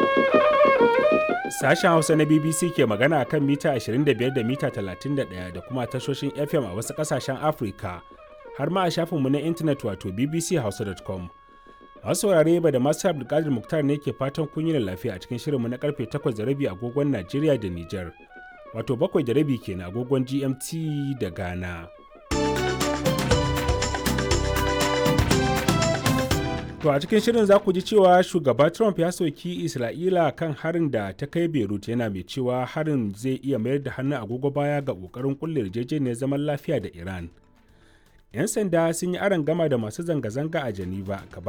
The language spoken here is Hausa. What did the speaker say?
Sashen Hausa na BBC ke magana a kan mita 25 da mita 31 da kuma tashoshin FM a wasu ƙasashen Afirka, har ma a shafinmu na intanet wato bbchausa.com. Masu saurare ba da masu Abdulkadir Muktar ne ke fatan kun yi lafiya a cikin shirinmu na karfe 8 da rabi agogon Najeriya da Nijar, wato 7 da rabi kenan agogon GMT da Ghana. To a cikin shirin za ku ji cewa shugaba Trump ya soki Isra'ila kan harin da ta kai Beirut yana mai cewa harin zai iya mayar da hannun agogo baya ga ƙoƙarin kulle yarjejeniyar zaman lafiya da Iran. 'Yan sanda sun yi aron gama da masu zanga-zanga a Geneva